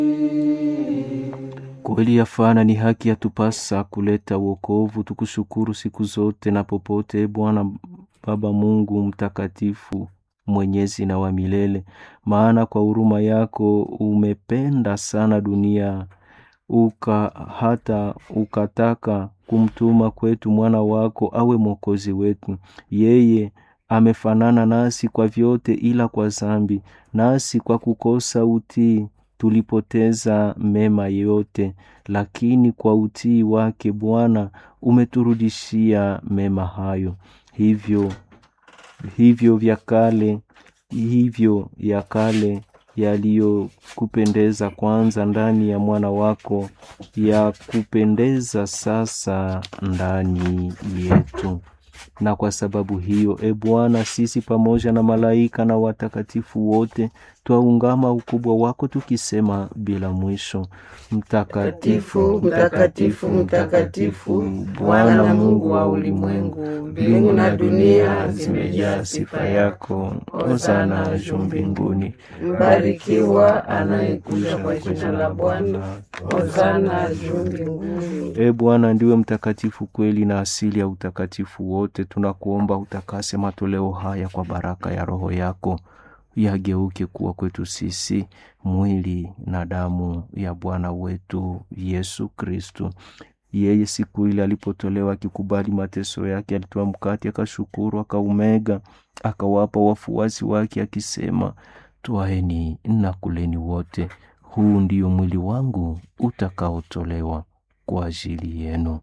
Kweli yafana ni haki yatupasa kuleta wokovu, tukushukuru siku zote na popote, Bwana Baba Mungu mtakatifu mwenyezi na wa milele, maana kwa huruma yako umependa sana dunia uka hata ukataka kumtuma kwetu mwana wako awe mwokozi wetu. Yeye amefanana nasi kwa vyote, ila kwa dhambi, nasi kwa kukosa utii tulipoteza mema yote, lakini kwa utii wake Bwana umeturudishia mema hayo. Hivyo hivyo vya kale hivyo ya kale yaliyokupendeza kwanza ndani ya mwana wako ya kupendeza sasa ndani yetu. Na kwa sababu hiyo, e Bwana, sisi pamoja na malaika na watakatifu wote twaungama ukubwa wako tukisema bila mwisho: Mtakatifu, mtakatifu, mtakatifu, Bwana Mungu wa ulimwengu, mbingu na dunia zimejaa sifa yako. Hosana juu mbinguni. Mbarikiwa anayekuja kwa jina la Bwana. Hosana juu mbinguni. E Bwana, ndiwe mtakatifu kweli na asili ya utakatifu wote. Tunakuomba utakase matoleo haya kwa baraka ya Roho yako, yageuke kuwa kwetu sisi mwili na damu ya Bwana wetu Yesu Kristu. Yeye siku ile alipotolewa akikubali mateso yake, alitoa mkate, akashukuru, akaumega, akawapa wafuasi wake akisema, twaeni na kuleni wote, huu ndio mwili wangu utakaotolewa kwa ajili yenu.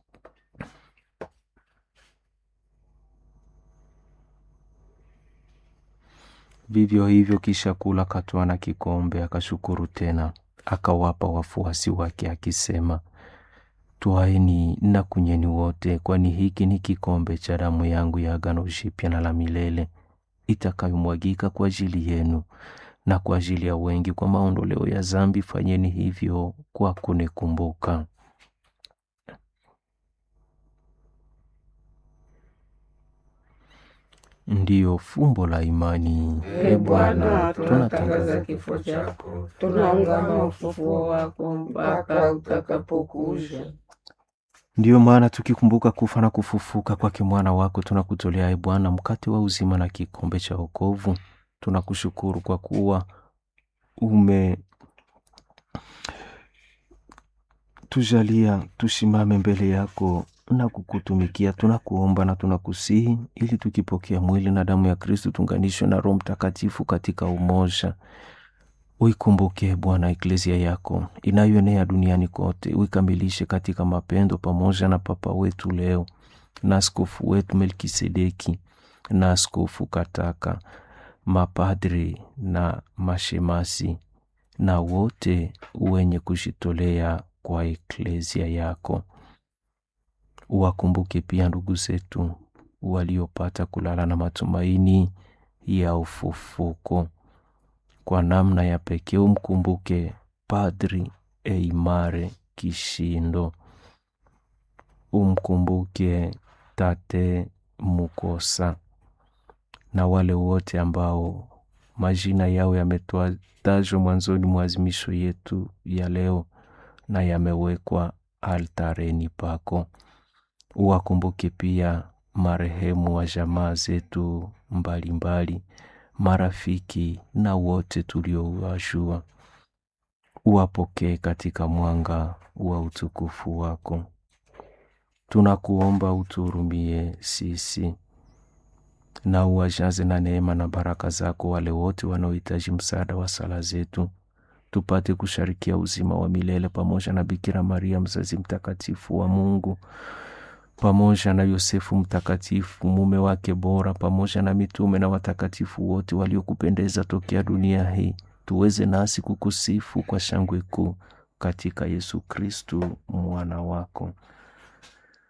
Vivyo hivyo kisha kula, akatwaa na kikombe, akashukuru tena, akawapa wafuasi wake akisema, twaeni na kunyweni wote, kwani hiki ni kikombe cha damu yangu ya agano jipya na la milele, itakayomwagika kwa ajili yenu na kwa ajili ya wengi kwa maondoleo ya dhambi. Fanyeni hivyo kwa kunikumbuka. Ndiyo fumbo la imani. E Bwana, tunatangaza kifo chako, tunaungama ufufuo wako mpaka utakapokuja. Ndiyo maana tukikumbuka kufa na kufufuka kwake mwana wako, tunakutolea e Bwana mkate wa uzima na kikombe cha wokovu. Tunakushukuru kwa kuwa ume tujalia tusimame mbele yako na kukutumikia. Tunakuomba na tunakusihi, ili tukipokea mwili na damu ya Kristu tuunganishwe na Roho Mtakatifu katika umoja. Uikumbuke Bwana eklezia yako inayoenea duniani kote, uikamilishe katika mapendo, pamoja na Papa wetu leo na askofu wetu Melkisedeki na askofu Kataka, mapadri na mashemasi na wote wenye kujitolea kwa eklezia yako. Uwakumbuke pia ndugu zetu waliopata kulala na matumaini ya ufufuko. Kwa namna ya pekee umkumbuke Padri Eimare Kishindo, umkumbuke Tate Mukosa na wale wote ambao majina yao yametajwa mwanzoni mwa azimisho yetu ya leo na yamewekwa altareni pako. Uwakumbuke pia marehemu wa jamaa zetu mbalimbali, marafiki na wote tuliowajua. Uwapokee katika mwanga wa utukufu wako. Tunakuomba utuhurumie sisi na uwajaze na neema na baraka zako wale wote wanaohitaji msaada wa sala zetu, tupate kusharikia uzima wa milele pamoja na Bikira Maria mzazi mtakatifu wa Mungu, pamoja na Yosefu mtakatifu mume wake bora, pamoja na mitume na watakatifu wote waliokupendeza tokea dunia hii, tuweze nasi kukusifu kwa shangwe kuu katika Yesu Kristu mwana wako.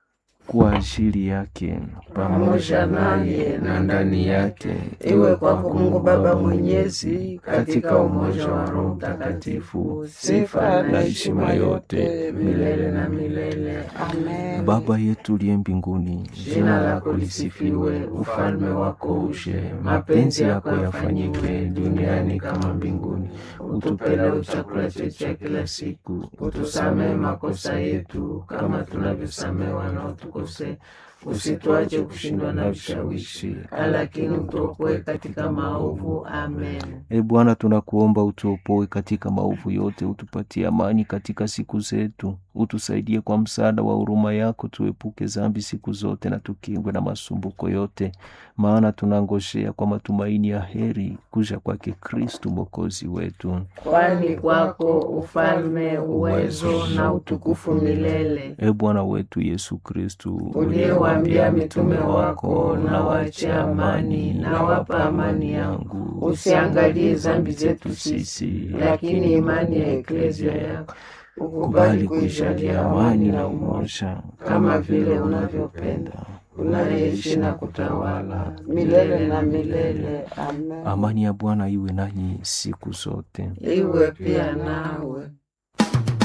kwa ajili yake pamoja naye na ndani yake, iwe kwako Mungu Baba Mwenyezi, katika umoja wa Roho Mtakatifu, sifa na heshima yote milele na milele. Amen. Baba yetu uliye mbinguni, Jina lako lisifiwe, ufalme wako uje, mapenzi yako yafanyike duniani kama mbinguni. Utupe leo chakula chetu cha kila siku, utusamehe makosa yetu kama tunavyosamehe wanaotukosea, usituache kushindwa na vishawishi, lakini utuokoe katika maovu. Amen. E Bwana, tunakuomba utuopoe katika maovu yote, utupatie amani katika siku zetu, utusaidie kwa msaada wa huruma yako, tuepuke dhambi siku zote na tukingwe na masumbuko yote, maana tunangojea kwa matumaini ya heri kuja kwake Kristu mwokozi wetu. Kwani kwako ufalme, uwezo na utukufu milele. E Bwana wetu Yesu Kristu, uliyewaambia mitume wako, na waachie amani, na wapa amani yangu, usiangalie dhambi zetu sisi, lakini imani ya eklezia yako ukubali kuijalia amani na umoja, kama vile unavyopenda unaishi na kutawala milele na milele. Amen. Amani ya Bwana iwe nanyi siku zote. Iwe pia nawe.